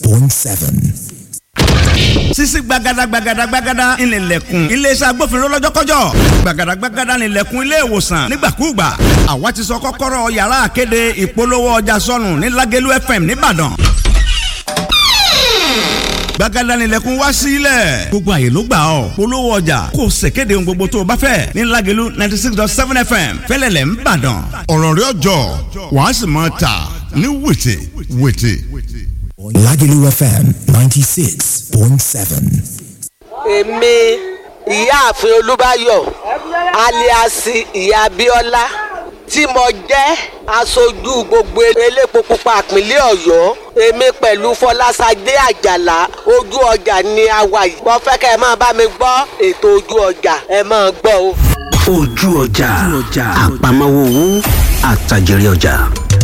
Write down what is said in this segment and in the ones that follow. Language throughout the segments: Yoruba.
point seven. sisi gbagada gbagada gbagada ìnìlẹ̀kùn iléeṣẹ́ agbófinró lọ́jọ́kọ́jọ́ gbagada gbagada ìnìlẹ̀kùn ilé ìwòsàn nígbàkúùgbà àwa ti sọ kọ́kọ́rọ́ yàrá àkéde ìpolówó ọjà sọnù ní Lágẹ̀lú FM nìbàdàn gbàgádà nílẹ̀kùn wá sílẹ̀ gbogbo àyè ló gbà ọ́ polówó ọjà kò ṣèkéde ohun gbogbo tó o bá fẹ́ ní Lágẹ̀lú ninety six dot seven fm fẹ́lẹ́lẹ̀ ń bàdàn ọ̀rọ̀ rẹ̀ ọjọ́ wàá sì máa tà ní wìtì wìtì. Lagelu FM ninety six point seven. èmi ìyáàfin olúbáyọ̀ aliasi ìyá abíọ́lá tí mo jẹ́ aṣojú gbogbo elépo pupa ìpínlẹ̀ ọ̀yọ́ èmi pẹ̀lú fọlásadé àjàlá ojú ọjà ni a wà yìí mo fẹ́ kẹ́ ẹ máa bá mi gbọ́ ètò ojú ọjà ẹ máa gbọ́ o. ojú ọjà àpamọ́wọ́ owó àtàjèrè ọjà.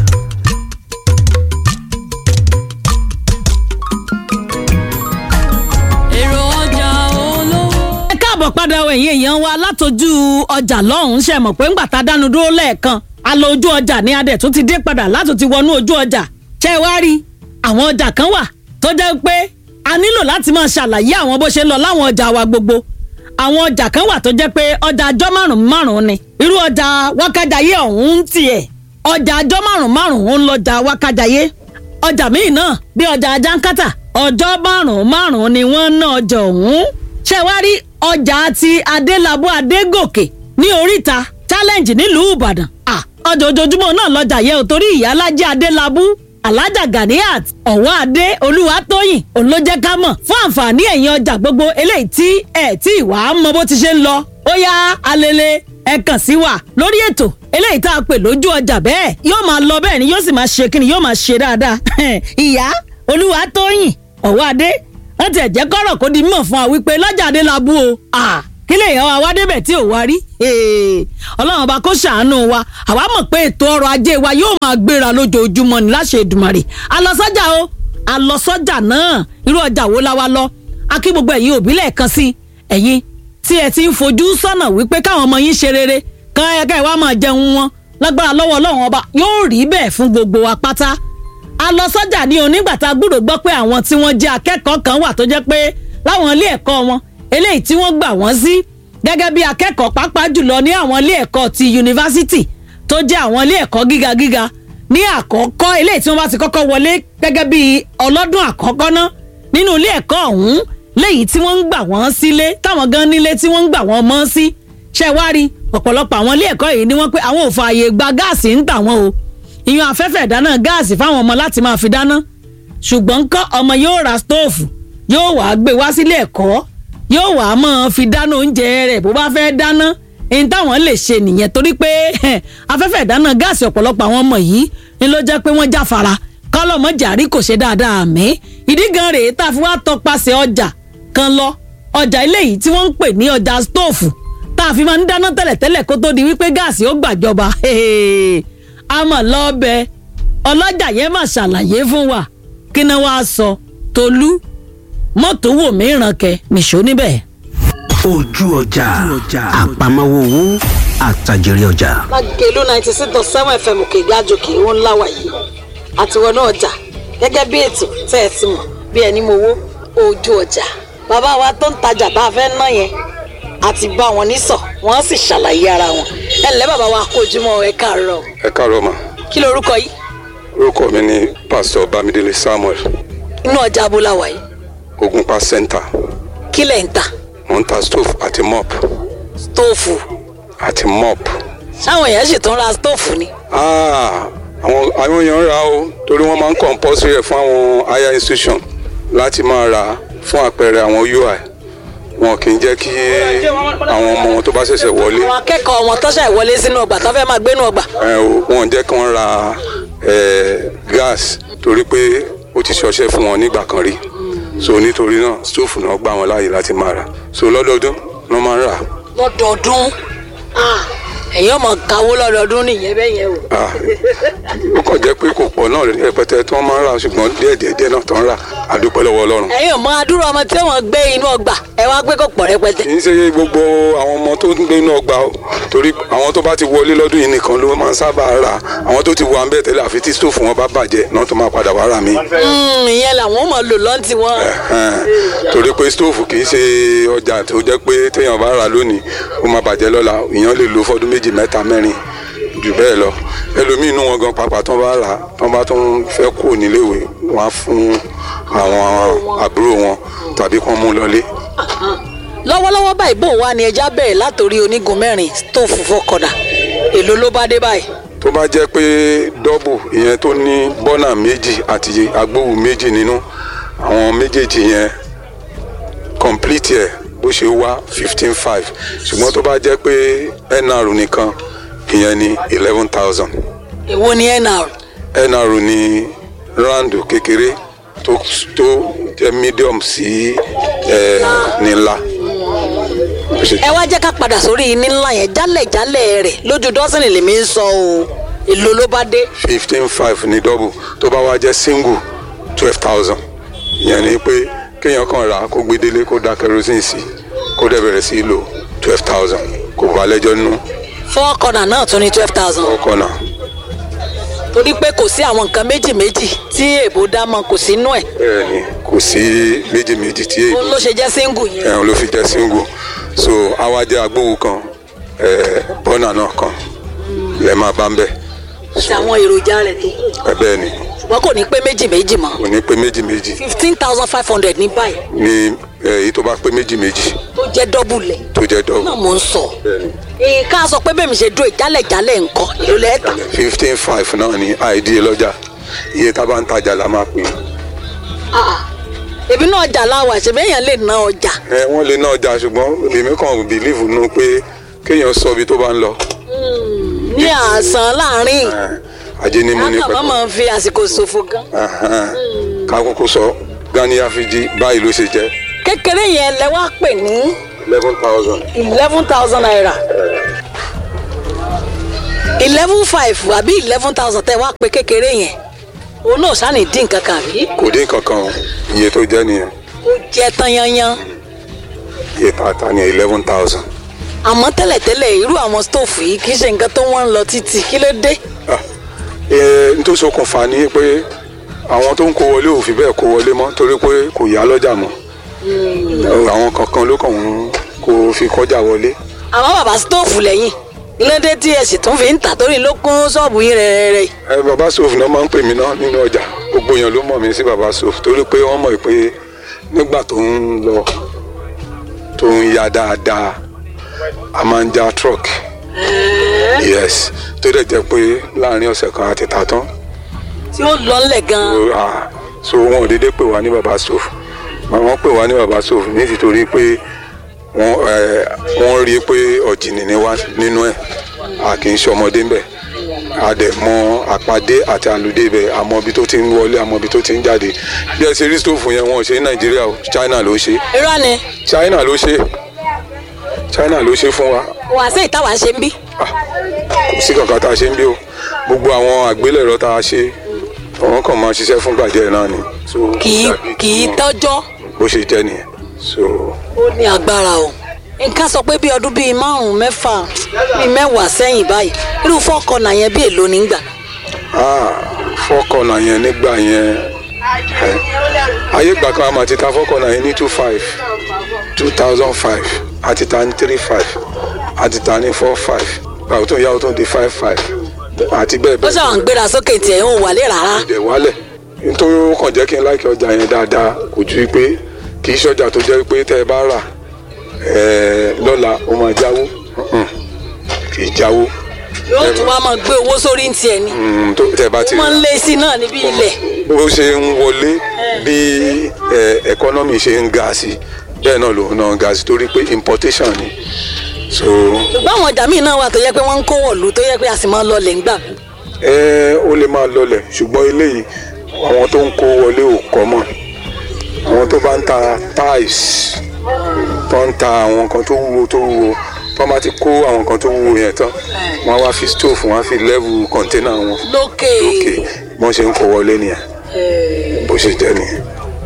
èrò ọjà olówó. ẹ káàbọ̀ padà wọ ẹ̀yìn èèyàn wa látọjú ọjà lọ́hùn-ún ṣe mọ̀ pé ńgbà tá a dánu dúró lẹ́ẹ̀kan a lọ ojú ọjà ní adẹ̀ tó ti dé padà látò ti wọnú ojú ọjà ṣe wá rí àwọn ọjà kan wà tó jẹ́ pé a nílò láti máa ṣàlàyé àwọn bó ṣe ń lọ láwọn ọjà wa gbogbo àwọn ọjà kan wà tó jẹ́ pé ọjà àjọ márùn-ún márùn-ún ni irú ọjà wákàjáyé ọ̀hún ń tiẹ̀ ọjà àjọ márùn-ún márùn-ún ń lọjà wákàjáyé ọjà míì náà bí ọjà ajánkátà ọjọ́ márùn-ún márùn-ún ni wọ́n ń ná ọjà ọ̀hún ṣé wá rí ọjà ti adélábù adégòkè ní oríta challenge nílùú ìbàdàn Ah, ọjà ojoojúmọ́ náà lọ́jà yẹ ò torí ìyálájẹ́ adélábù alájà ganiat ọ̀wọ́ adé olúwatóyìn òun ló jẹ́ ká mọ̀ fún àǹfààní ẹ̀yìn ọjà gbogbo eléyìí tí ẹ̀ tí ìwà á mọ bó ti ṣe ń lọ ó yá alele ẹ kàn sí wa lórí ètò eléyìí tá a pè lójú ọjà bẹ́ẹ̀ yóò máa lọ bẹ́ẹ̀ ni yóò sì máa ṣe kí ni yóò máa ṣe dáadáa ìyá olúwatóyìn ọ̀wọ́ adé wọ́n ti ẹ̀jẹ̀ kọ́rọ̀ kó di mímọ̀ fún wa wípé lọ́jà adé la bú o Ah, kí lè yọ wa wá débẹ̀ tí ò wá rí Hey, ọlọ́run ọba kó ṣàánú wa àwa mọ̀ pé ètò ọrọ̀ ajé wa yóò máa gbéra lójoojúmọ́ ní láṣẹ Èdùmàrè a lọ sọ́jà o a lọ sọ́jà náà irú ọjà wo la wa lọ a kí gbogbo ẹ̀yin òbí lẹ́ẹ̀kan sí ẹ̀yin tí ẹ ti ń fojú sọ́nà wípé káwọn ọmọ yín ṣe rere kan ẹ̀ka ìwà máa jẹun wọn lágbára lọ́wọ́ ọlọ́run ọba yóò rí bẹ́ẹ̀ fún gbogbo wa pátá a lọ sọ́jà ní onígbàtà gbúrò gbọ́ pé àwọn tí wọ́n jẹ́ akẹ́kọ̀ọ́ kan wà tó jẹ́ pé láwọn ilé ẹ̀kọ́ wọn eléyìí tí wọ́n gbà wọ́n sí gẹ́gẹ́ bí akẹ́kọ̀ọ́ pàápàá jùlọ ní àwọn ilé ẹ̀kọ́ ti yunifásitì tó jẹ́ àwọn ilé ẹ̀kọ́ gíga gíga ní àkọ́kọ́ eléyìí tí wọ́n bá ti kọ́kọ́ wọlé gẹ́gẹ́ bí ọlọ́dún àkọ́kọ́ ná nínú ilé ẹ̀kọ́ ọ̀hún léyìí tí wọ́n ń gbà wọ́n sílé táwọn gan nílé tí wọ́n ń gbà wọ́n mọ́ sí ṣẹ́wárí ọ̀pọ̀lọpọ̀ àwọn ilé ẹ̀kọ́ yìí ni wọ́n pé àwọn ò fààyè gba gáàsì ń tà wọ́n o ìyún afẹ́fẹ́ ìdáná gáàsì fáwọn ọmọ láti máa fi dáná ṣùgbọ́n ńkọ́ ọmọ yóò ra stóòfù yóò wàá gbé wá sílé ẹ̀kọ́ yóò wàá máa fi dáná oúnjẹ rẹ̀ bó bá fẹ́ dáná ẹni táwọn lè ṣe nìyẹn torí pé afẹ́fẹ́ ìdáná gáàsì ọ̀pọ̀lọpọ̀ àwọn ọmọ yìí ni ló jẹ́ pé wọ́n jáfara kọ́lọ́mọ jàrí kò ṣe dáadáa àmì ìdí gan rèé tá a fi wá tọpasẹ̀ ọjà kan lọ ọjà eléyìí tí wọ́n ń pè ní ọjà stóòfù tá a fi máa ń dáná tẹ́lẹ̀tẹ́lẹ̀ kó tó di wípé gáàsì ó gbàjọba a mọ̀ lọ́ọ́bẹ̀ ọlọ́jà yẹn mà ṣàlàyé fún wa kí ni wàá sọ tolú mọ́tò wò mìíràn kẹ nìṣó níbẹ̀. ojú ọjà àpamọ́wọ́ owó àtàjèrè ọjà. Lágẹ̀lú ninety six dot seven fm òkè ìgbàjòkè ó ńlá wà yìí àti wọnú ọjà gẹ́gẹ́ bí ètò tẹ́ ẹ ti mọ̀ bí ẹni mo wó ojú ọjà bàbá wa tó ń tajà tá a fẹ́ ná yẹn àti bá wọn nísọ̀ wọ́n sì ṣàlàyé ara wọn ẹ ǹlẹ́ bàbá wa kó ojúmọ́ ẹ káàárọ̀ ẹ káàárọ̀ mà kí lorúkọ yìí orúkọ mi ni pásítọ̀ bámidélé samuel inú ọjà abúlá wà yìí ogunpa center kí lẹ̀ ń tà mo ń ta stove àti mop stóòfù àti mop. sáwọn èèyàn sì tún ra stóòfù ni Ah, àwọn àwọn èèyàn ń ra o torí wọ́n máa ń compulsory ẹ̀ fún àwọn higher institution láti máa ra fún àpẹẹrẹ àwọn ui wọn kì í jẹ́ kí àwọn ọmọ wọn tó bá ṣẹ̀ṣẹ̀ wọlé àwọn akẹ́kọ̀ọ́ wọn tọ́ṣà ìwọlé sínú ọgbà tó fẹ́ máa gbénú ọgbà ẹ o, wọn ò jẹ́ kí wọ́n ra ẹ, gas torí pé ó ti ṣọṣẹ́ fún wọn nígbà kan rí so nítorí náà stóòfù náà gbà wọn láàyè láti máa rà so lọ́dọọdún wọ́n máa ń rà lọ́dọọdún Ah, ẹ̀yin ọmọ kawó lọ́dọọdún nìyẹn bẹ́ẹ̀ yẹn o. Ah, ó kàn jẹ́ pé kò pọ̀ náà rẹpẹtẹ tí wọ́n máa ń rà ṣùgbọ́n díẹ̀ díẹ̀ díẹ̀ náà tó ń rà àdúpẹ́ lọ́wọ́ ọlọ́run. ẹ̀yin ọmọ adúrò ọmọ tí wọ́n gbé inú ọgbà ẹ wá gbé kó pọ̀ rẹpẹtẹ. kì í ṣe gbogbo àwọn ọmọ tó ń gbé inú ọgbà o torí àwọn tó bá ti wọlé lọ́dún yìí nìkan ló máa ń sábà rà àwọn tó ti wà ń bẹ̀ tẹ́lẹ̀ àfi tí stóòfù wọn bá bàjẹ́ náà tó máa padà wá rà mí. Mm, ìyẹn làwọn mọ̀ lò lọ́ntì wọn. Ẹ̀hẹ́n. torí pé stóòfù kì í ṣe ọjà tó jẹ́ pé téèyàn bá rà lónìí ó máa bàjẹ́ lọ́la èèyàn lè lo fọ́dún méjì mẹ́ta mẹ́rin jù bẹ́ẹ̀ lọ ẹlòmíín inú wọn gan pàápàá tó bá rà tó bá tó ń fẹ́ kú níléèwé wọn á fún àwọn àbúrò wọn tàbí kán mú lọlé. lọ́wọ́lọ́wọ́ báyìí bò wá ni ẹja bẹ̀rẹ̀ látòrí onígun mẹ́rin stóòfù fọkọ̀dà èló ló bá dé báyìí. tó bá jẹ́ pé dọ́bù ìyẹn tó ní bọ́nà méjì àti agbóhùn méjì nínú àwọn méjèèjì yẹn complete ẹ̀ bó ṣe wá fifteen five ṣùgbọ́n tó bá jẹ́ pé nr nìkan ìyẹn ní eleven thousand èwo ni nr nr ní ráńdù kékeré tó tó jẹ́ medium sí ẹ̀ ní ńlá. Bó ṣe ẹ wá jẹ́ ká padà sórí iní ńlá yẹn jálẹ̀jálẹ̀ rẹ̀ lójú dọ́sìnì lèmi ń sọ o èló ló bá dé. fifteen five ní double tó bá wá jẹ́ single twelve thousand ìyẹn ni pé kéèyàn kàn rà kó gbé délé kó da kerosene sí kó dẹ̀ bẹ̀rẹ̀ sí í lò twelve thousand kò bá lẹ́jọ́ nínú fọ́ọ̀kọ̀nà náà tún ní twelve thousand ọkọ̀ náà torí pé kò sí àwọn nǹkan méjì méjì tí èbó dá mọ kò sí inú ẹ̀ bẹ́ẹ̀ ni kò sí méjì méjì tí èyí òun ló ṣe jẹ́ single yẹn. ẹ̀hún ló fi jẹ́ single so àwa jẹ́ agbóhùn kan ẹ̀ bọ́nà náà kan lẹ́ẹ̀ máa bá ń bẹ̀ àti àwọn èròjà rẹ̀ tó kù ẹ bẹ́ẹ̀ ni ṣùgbọ́n kò ní pé méjì méjì mọ́ kò ní pé méjì méjì fifteen thousand five hundred ní báyìí ní èyí tó bá pé méjì méjì tó jẹ́ dọ́bù lẹ̀ tó jẹ́ náà double mò ń sọ nǹkan sọ pé bẹ́ẹ̀ mi ṣe dúró ìjálẹ̀jálẹ̀ nǹkan èló lẹ́ẹ̀ta fifteen five náà ní àìdí lọ́jà iye tá a bá ń tajà la máa pè é. èmi náà ọjà láwà ṣèbí èèyàn lè ná ọjà ẹ wọ́n lè ná ọjà ṣùgbọ́n èmi kàn bìlíìfù nù pé kéèyàn sọ ibi tó bá ń lọ ní àsán láàrin ẹ, ajé ní mú ní kákan má pẹ̀pẹ̀ máa fi àsìkò ṣòfò gan Ẹhẹ́n. ká kúkú sọ gani afiji báyìí ló ṣe jẹ́ kékeré yẹn lẹ wá pè ní eleven thousand. eleven thousand naira eleven five àbí eleven thousand tẹ wá pé kékeré yẹn òun náà sáà ní dín kankan àbí kò dín kankan o iye tó jẹ́ nìyẹn ó jẹ tán yanyan iye tààtà ní eleven thousand. àmọ́ tẹ́lẹ̀tẹ́lẹ̀ irú àwọn stóòfù yìí kì í ṣe nǹkan tó wọ́n ń lọ títì kí ló dé n tó ṣokùnfà ni pé àwọn tó ń kó wọlé ò fi bẹ́ẹ̀ kó wọlé mọ́ torí pé kò yá lọ́jà mọ́ àwọn kankan ló kàn ń kó fi kọjá wọlé. àmọ́ bàbá stóòfù lẹ́yìn lóde tí ẹ sì tún fi ń tà torí ló kún ṣọ́ọ̀bù yín rẹ̀rẹ̀rẹ̀ ẹ baba sof náà máa ń pè mí náà nínú ọjà gbogbo èèyàn ló mọ̀ mí sí baba sof torí pé wọ́n mọ̀ pé nígbà tó ń lọ tó ń ya dáadáa a máa ń já truck yes tó dẹ̀ jẹ́ pé láàrin ọ̀sẹ̀ kan àti tà tán tí ó lọ ńlẹ̀ gan-an So, ah, so wọn ò déédéé pè wá ní baba sof wọ́n pè wá ní baba sof nítorí pé wọ́n ẹ, wọ́n rí i pé ọ̀jìnì ni wá nínú ẹ̀ a kì í ṣe ọmọdé ń bẹ̀ a dẹ̀ mọ àpàdé àti àlùdé bẹ̀ àmọ́ ibi tó ti ń wọlé àmọ́ ibi tó ti ń jáde bí ẹ ṣe rí stóòfù yẹn wọn ò ṣe ní nàìjíríà o china ló ṣe irọ́ ni china ló ṣe china ló ṣe fún wa wà sí ìtawà ṣe ń bí kò sí kankan tá a ṣe ń bí o gbogbo àwọn àgbélẹ̀rọ tá a ṣe àwọn kan máa ṣiṣẹ́ fún gbàjẹ́ náà ni so kì í kì í tọ́jọ́ bó ṣe jẹ́ nìyẹn so ó ní agbára o nǹkan sọ pé bí ọdún bíi márùn-ún mẹ́fà bíi mẹ́wàá sẹ́yìn báyìí irú fọ́ọ̀kọ̀nà yẹn bí èlò nígbà ah fọ́kànnà yẹn nígbà yẹn ẹ, ayé ìgbà kan a máa ti ta fọ́kànnà yẹn ní two five two thousand five àti ta ní three five àti ta ní four five báwo tó yá o tó di five five àti bẹ́ẹ̀ ó bẹ́ẹ̀ ṣàwọn gbéra sókè tiẹ̀ ń wálé rárá dẹ̀ wálẹ̀ nítorí ó kàn jẹ́ kí n láìkí ọjà yẹn dáadáa kò ju pé kì í ṣọjà tó jẹ́ pé tẹ́ ẹ bá rà ẹ lọ́la ó máa jáwó Mm-mm. kì í jáwó yóò tún wá máa gbé owó sórí ń tiẹ̀ ni Mm, tó- tẹ́ ẹ bá ti ó máa ń lé sí náà níbi ilẹ̀ bó ṣe ń wọlé bí ẹ, ẹkọ́nọ́mì ṣe ń ga sí bẹ́ẹ̀ náà lòun náà ń ga sí torí pé importation ni so ṣùgbọ́n àwọn ọjà míì náà wà tó yẹ pé wọ́n ń kó wọ̀lú tó yẹ pé a sì máa ń lọlẹ̀ ńgbà mí. ẹ ó lè máa lọlẹ̀ ṣùgbọ́n eléyìí àwọn tó ń kó wọlé ò kọ́ mọ̀ àwọn tó bá ń ta tiles tó ń ta àwọn nǹkan tó wúwo tó wúwo wọ́n bá ti kó àwọn nǹkan tó wúwo yẹn tán wọ́n á wá fi stove wọ́n á fi level container wọn lókè lókè wọ́n ṣe ń kó wọlé nìyẹn bó ṣe jẹ́ nìyẹn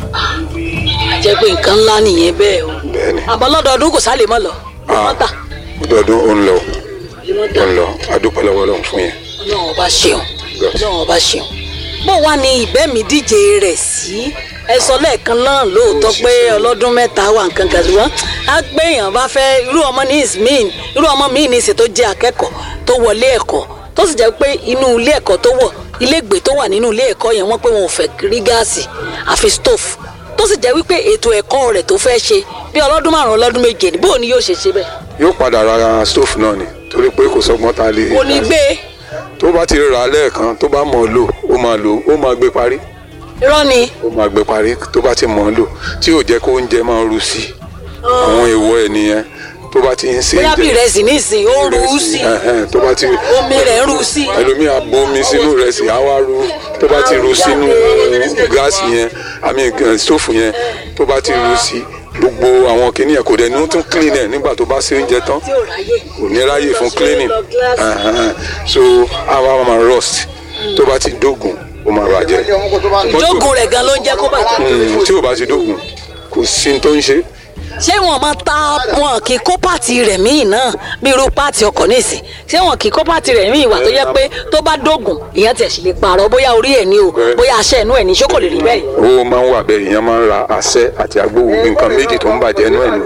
jẹ́ pé nǹkan ńlá nìyẹn bẹ́ẹ̀ o bẹ́ẹ̀ ni àmọ́ lọ́dọọdún kò sálè mọ́ lọ wọ́n tà ọdọọdún ó ń lọ wọ́n ó tà ń lọ adúpẹ́ lọ́wọ́ Ọlọ́run fún yẹn. ọlọ́run ọba ṣeun ọlọ́run ọba ṣeun bó wá ní ìbẹ́mi díje rẹ̀ sí ẹ sọ lẹ́ẹ̀kan náà lóòótọ́ pé ọlọ́dún mẹ́ta wà nǹkan kan ṣùgbọ́n á gbé èèyàn bá fẹ́ irú ọmọ ní ismin irú ọmọ míì ní ìsìn tó jẹ́ akẹ́kọ̀ọ́ tó wọlé ẹ̀kọ́ tó sì jẹ́ pé inú ilé ẹ̀kọ́ tó wọ̀ ilé ìgbé tó wà nínú ilé ẹ̀kọ́ yẹn wọ́n pé wọn ò fẹ́ rí gáàsì àfi stove tó sì jẹ́ wípé ètò ẹ̀kọ́ rẹ̀ tó fẹ́ ṣe bí ọlọ́dún márùn-ún ọlọ́dún méje ni bóò ni yóò ṣe ṣe bẹ́ẹ̀ yóò padà ra stove náà ni torí pé kò sọgbọ́n ta lè kò ní gbé tó bá ti rà á lẹ́ẹ̀kan tó bá mọ̀ ọ́ lò ó máa lò ó máa gbé parí irọ́ ni ó máa gbé parí tó bá ti mọ̀ ọ́ lò tí ò jẹ́ kó oúnjẹ máa ru sí i àwọn èèwọ̀ ẹ̀ nìyẹn tó bá ti ń ṣe bóyá bí jẹ- ìrẹsì ní ìsìn ó rú ú sí Ẹ̀hẹ́n, tó bá ti omi rẹ̀ ń rú ú sí. ẹlòmíì á bomi sínú rẹ̀ sí á wá ru tó bá ti ru sínú gáàsì yẹn àmì gan- stóòfù yẹn tó bá ti ru sí gbogbo àwọn kìnìyàn kò dẹ̀ ní ó tún clean ẹ̀ nígbà tó bá ṣe oúnjẹ tán tí ò ráyè. kò ní ráyè fún cleaning Ẹ̀hẹ́n. so àwa máa rust tó bá ti dógùn ó máa bàjẹ́ ìjókòó rẹ̀ gan ló ń jẹ́ kó bàjẹ́. Mm, tí ò bá ti dógùn kò sí ní tó ń ṣe ṣé wọn máa ta wọn kì í kó pààtì rẹ̀ míì náà bí irú pààtì ọkọ̀ nísìn ṣé wọn kì í kó pààtì rẹ̀ míì wà tó yẹ pé tó bá dógùn ìyẹn tiẹ̀ sì lè pààrọ̀ bóyá orí ẹ̀ ní o bóyá aṣẹ́ ẹ̀nú ẹ̀ ní ṣé kò lè rí bẹ́ẹ̀. owó máa ń wà bẹ́ẹ̀ ìyẹn máa ń ra àṣẹ àti agbóhùn nǹkan méjì tó ń bàjẹ́ inú ẹ̀ nù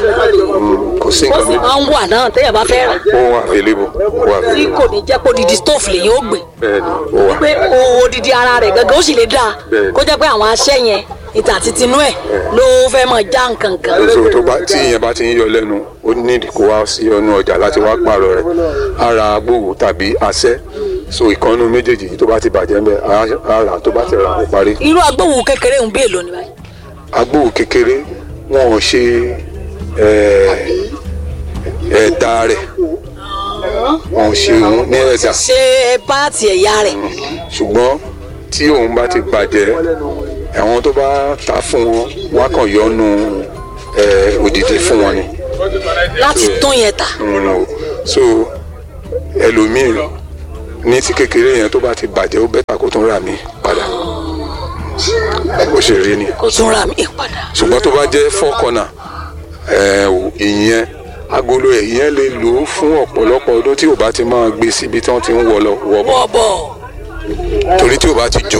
Mm, kò sí ó nǹkan sì méjì máa ń wà náà téèyàn bá fẹ́ rà ó wà available ó wà tí available kò ní jẹ́ pé odidi stove lèyìn ó gbé bẹ́ẹ̀ ni ó wà pé odidi ara rẹ̀ gangan ó sì lè dáa Bẹ́ẹ̀ni. kó jẹ́ pé àwọn aṣẹ́ yẹn ìtà àti tinú ẹ̀ ló fẹ́ mọ̀ já nǹkan kan. so tó bá tí ìyẹn bá ti ń yọ lẹ́nu ó nídìí kó wá sí ọnù ọjà láti wá pààrọ̀ rẹ̀ ara agbóhùn tàbí àṣẹ so ìkànnù méjèèjì yìí tó bá ti bàjẹ́ ń bẹ̀ á rà tó bá ti rà ó parí irú agbóhùn kékeré ń bí èlò ni báyìí. agbóhùn kékeré wọn ò ṣe ẹ̀, ẹ̀dá rẹ̀ wọn ò ṣe òun ní ẹ̀dá ṣé páàtì ẹ̀yà rẹ̀ ṣùgbọ́n tí òun bá ti bàjẹ́ àwọn tó bá ta fún wọn wọn á kàn yọnu ẹ̀, òdìdí fún wọn ni. láti tún yẹn tà. Mm, o. so ẹlòmíì ní ti kékeré yẹn tó bá ti bàjẹ́ ó bẹ́tà kó tún rà mí padà bó ṣe rí ni kó tún ra mi padà. ṣùgbọ́n tó bá jẹ́ four corner ẹ̀, ò, ìyẹn agolo ẹ̀ ìyẹn lè lò ó fún ọ̀pọ̀lọpọ̀ ọdún tí ò bá ti máa gbé síbi tí wọ́n ti ń wọ lọ wọ bọ̀ bọ̀ bọ̀ torí tí ò bá ti jò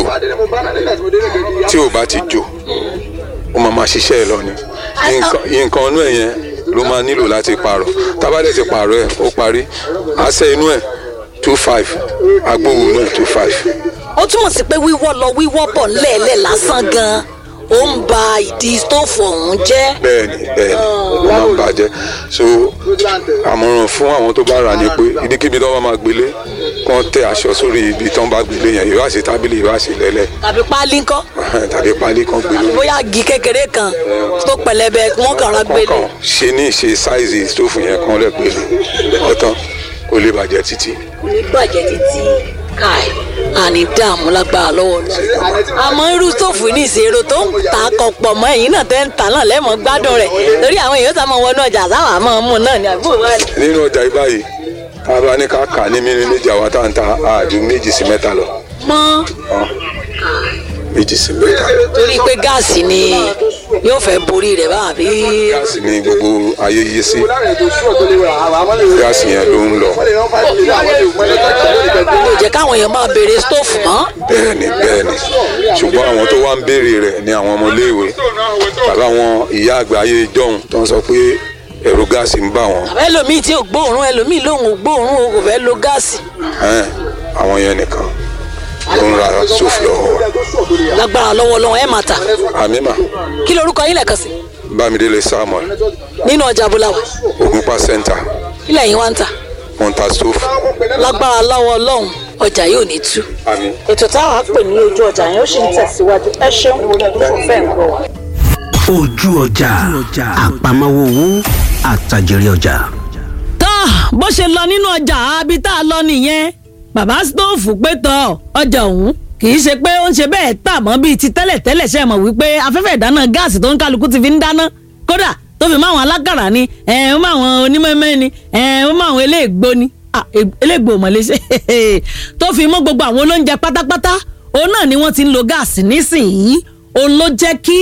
tí ò bá ti jò ó máa máa ṣiṣẹ́ ẹ̀ lọ ni Nǹkan- nǹkan inú ẹ̀ yẹn ló máa nílò láti pààrọ̀ tábàdẹ̀ ti pààrọ̀ ẹ̀ ó parí àṣẹ inú ẹ̀ two five agbóhùn inú ẹ̀ two five ó túmọ̀ sí pé wíwọ́ lọ wíwọ́ bọ̀ lẹ́ẹ̀lẹ́ lásán gan-an ó ń ba ìdí stóòfù ọ̀hún jẹ́. bẹ́ẹ̀ni bẹ́ẹ̀ni ó máa ń bàjẹ́ so àmọ̀ràn fún àwọn tó bá rà ní pé ibikíbi tó bá máa gbélé kán tẹ aṣọ sórí ibi tó ń bá gbélé yẹn ìwá sí tábìlì ìwá sí lẹ́lẹ̀ tàbí páálí ńkọ́ tàbí pálí kan gbélé bóyá igi kékeré kan tó pẹlẹbẹ wọn kàn ra gbélé. kọ̀ọ̀kan ṣe ní ìṣe sáìzì stóòfù yẹn kan lẹ̀ gbélé ọ̀tán kó lè bàjẹ́ títí. kò ní bàjẹ́ títí káì àní dààmú lágbára lọ́wọ́ lọ. àmọ́ irú stóòfù ní ìṣèrò tó ń ta kọ̀pọ̀ mọ́ ẹ̀yìn náà tẹ́ ń ta náà lẹ́mọ̀ gbádùn rẹ̀ torí àwọn èèyàn sá máa wọnú ọjà sáwà máa mú náà ní àbúrò wa ni. nínú ọjà yìí báyìí tá a bá ní ká kà ní mílíọ̀nù méjì àwa tá à ń ta àjù méjì sí mẹ́ta lọ mọ́ méjì sí mẹ́ta torí pé gáàsì ni yóò fẹ́ borí rẹ̀ bá àbí. gáàsì ní gbogbo ayé yé sí gáàsì yẹn ló ń lọ yóò jẹ́ káwọn èèyàn máa béèrè stóòfù mọ́. bẹ́ẹ̀ni bẹ́ẹ̀ni ṣùgbọ́n àwọn tó wá ń béèrè rẹ̀ ni àwọn ọmọléèwé tàbí àwọn ìyá àgbà ayé ìjọ́hun tó ń sọ pé ẹ̀rù gáàsì ń bà wọ́n àbẹ́ ẹlòmíì tí ò gbóòórùn ẹlòmíì lòun ò gbóòórùn o kò fẹ́ lo gáàsì. Ẹn, àwọn yẹn nìkan ló ń ra sófì lọ́wọ́ wa lágbára lọ́wọ́ lọ́wọ́ ẹ̀ máa tà. àmì mà kí lorúkọ yín lẹ́ẹ̀kan sí. bámidélé samuel nínú ọjà abúláwà ògúnpá center ilẹ̀ yín wá ń tà. monta stove lágbára lọ́wọ́ ọlọ́run ọjà yóò ní tú. àmì. ètò táwọn á pè ní ojú ọjà yẹn ó sì ń tẹ̀síwájú ẹ ṣeun fẹ́ ń gbọ́ wa. ojú ọjà àpamọ́wọ́ owó àtàjèrè ọjà. tó bó ṣe lọ nínú ọjà àbí tá a lọ nìyẹn bàbá stóòfù pé tọ ọjà ọ̀hún kì í ṣe pé ó ń ṣe bẹ́ẹ̀ tà mọ́ bíi ti tẹ́lẹ̀tẹ́lẹ̀ ṣe mọ̀ wípé afẹ́fẹ́ ìdáná gáàsì tó ń kálukú ti fi ń dáná kódà tó fi mọ́ àwọn alágàrà ni ẹ̀ ń mọ́ àwọn onímọ̀ẹ́mẹ́ ni ẹ̀ ń mọ́ àwọn eléègbó ni Ah, e- eléègbó mọ̀lẹ́sẹ̀ tó fi mọ́ gbogbo àwọn olóúnjẹ pátápátá òun náà ni wọ́n ti ń lo gáàsì nísìnyí òun ló jẹ́ kí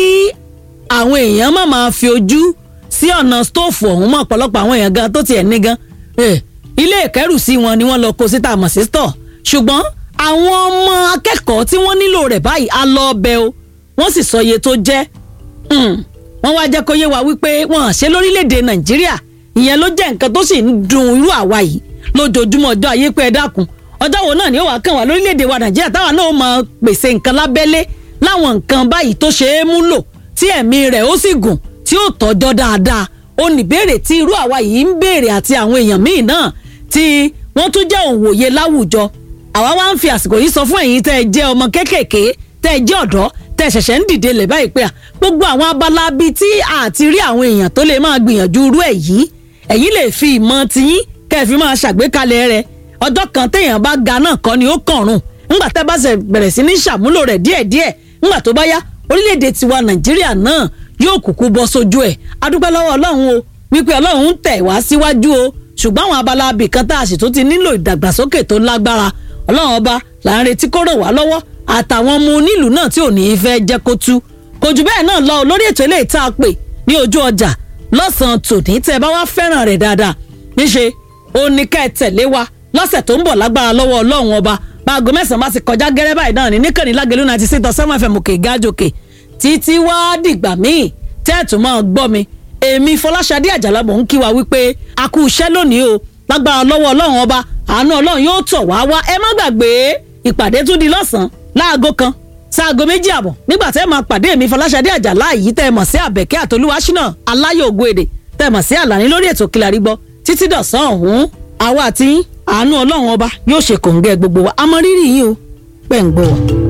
àwọn èèyàn má máa fi ojú sí ọ̀nà stóòfù ọ̀hún mọ́ ọ̀pọ̀lọpọ̀ àwọn èèyàn gan tó tiẹ̀ ní gan Eh, ilé ìkẹ́rùsí wọn ni wọ́n lọ kó síta mọ̀ sí stọ̀ ṣùgbọ́n àwọn ọmọ akẹ́kọ̀ọ́ tí wọ́n nílò rẹ̀ báyìí á lọ ọbẹ̀ o wọ́n sì sọ iye tó jẹ́ Hmm, wọ́n wá jẹ́ kó yé wa wípé wọ́n ṣe lórílẹ̀‐èdè nàìjíríà ìyẹn ló jẹ́ nǹkan tó sì ń dùn irú àwa yìí lójoojúmọ́ ọjọ́ ayé pé ẹ dákun ọjọ́ wo náà ni ó wàá kàn wá lórílẹ̀‐èdè wa nàìjíríà táwa náà ó máa pèsè nǹkan lábẹ́lé láwọn nǹkan báyìí tó ṣe é múlò tí ẹ̀mí rẹ̀ ó sì gùn tí ó tọ́jọ́ dáadáa ó ní béèrè tí irú àwa yìí ń béèrè àti àwọn èèyàn míì náà tí wọ́n tún jẹ́ òǹwòye láwùjọ àwa wá ń fi àsìkò yìí sọ fún ẹ̀yin tẹ́ ẹ jẹ́ ọmọ kéékèèké tẹ́ ẹ jẹ́ ọ̀dọ́ tẹ́ ẹ ṣẹ̀ṣẹ̀ ń dìde lẹ̀ báyìí pé à gbogbo àwọn abala bíi tí a ti rí àwọn èèyàn tó lè máa gbìyànjú irú ẹ̀ yìí ẹ̀yin lè fi ìmọ̀ tiyín kẹ́ ẹ fi máa ṣàgbékalẹ̀ rẹ̀ ọjọ́ kan téèyàn bá ga náà kọ́ ni ó kànrùn ńgbà tẹ́ bá ṣe bẹ̀rẹ̀ sí ní ṣàmúlò rẹ̀ díẹ̀díẹ̀ ńgbà tó bá yá orílẹ̀-èdè tiwa nàìjíríà náà yóò kúkú bọ́ sójú ẹ̀ adúpẹ́ lọ́wọ́ ọlọ́run o wípé ọlọ́run ń tẹ̀ wá síwájú o ṣùgbọ́n àwọn abala abìkan tá a sì tún ti nílò ìdàgbàsókè tó lágbára ọlọ́run ọba là ń retí kó ràn wá lọ́wọ́ àtàwọn ọmọ onílùú náà tí ò ní í fẹ́ jẹ́ kó tú kò jù bẹ́ẹ̀ náà lọ lórí ètò eléyìí tá a pè ní ojú ọjà lọ́sàn-án tòní tẹ́ ẹ bá wá fẹ́ràn rẹ̀ dáadáa níṣe ó ní ká ẹ tẹ̀lé wa lọ́sẹ̀ tó ń bọ̀ lágbára lọ́wọ́ ọlọ́run ọba báago mẹ́sàn-án bá ti kọjá gẹ́rẹ́ báyìí náà ní níkànnì lágẹ̀lú náà ti sí tọ́ sẹ́wọ̀n fm òkè gájòkè títí wá dìgbà míì tẹ́ẹ̀tù máa gbọ́ mi èmi fọláṣadé àjàlá mò ń kí wa wípé a kú iṣẹ́ lónìí o lágbára lọ́wọ́ ọlọ́run ọba àánú ọlọ́run yóò tọ̀ wá wá ẹ má gbàgbé ìpàdé tún di lọ́sàn-án láago kan sáago méjì àbọ̀ nígbà tẹ́ ẹ máa pàdé èmi fọláṣadé àjàlá yìí tẹ́ ẹ mọ̀ sí àbẹ̀kẹ́ àtolúwaṣínà aláyọ̀ ògo èdè tẹ́ ẹ mọ̀ sí àlàní lórí ètò Kílárí Gbọ́ títí dọ̀sán ọ̀hún àwa àti yín, àánú ọlọ́run ọba yóò ṣe kòǹgẹ́ gbogbo wa àmọ́ rírì yín o pẹ̀ ń gbọ́ wa.